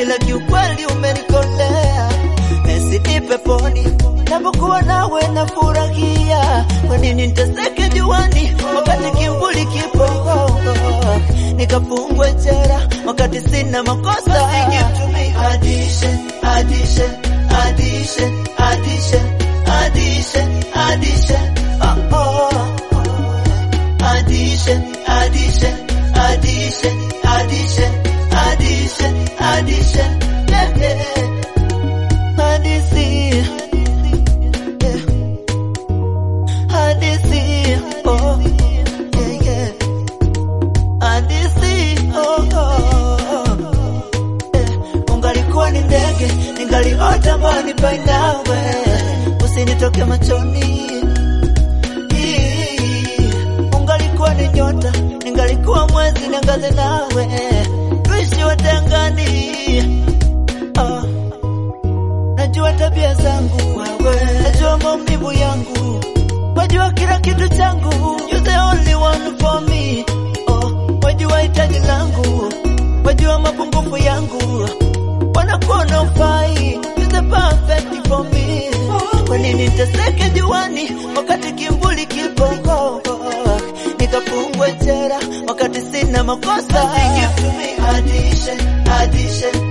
ila kiukweli umenikolea. Basi nipe poni, napokuwa nawe nafurahia. Kwa nini niteseke juani wakati kivuli kipo? Nikafungwe jera wakati sina makosa. Give to me addition, addition, addition, addition, addition, addition. Oh, oh. Addition, addition, addition, addition, addition, addition. Yeah, yeah. Addition. Yeah. Addition. Oh, yeah, yeah. Addition. Oh, oh. Yeah. Ungalikuwa ni ndege, ningaliota mbali pa nawe, usinitoke machoni ungalikuwa ni nyota, ningalikuwa mwezi niangaze nawe, tuishi wote angani. Oh, najua tabia zangu wewe, najua maumivu yangu, wajua kila kitu changu, you the only one for me. Oh, wajua hitaji langu, wajua mapungufu yangu, wanakuona ufai, you the perfect for me. Kwa nini niteseke juani wakati kimvuli kipo? Nikafungwe jera wakati sina makosa. Give to me addition, addition,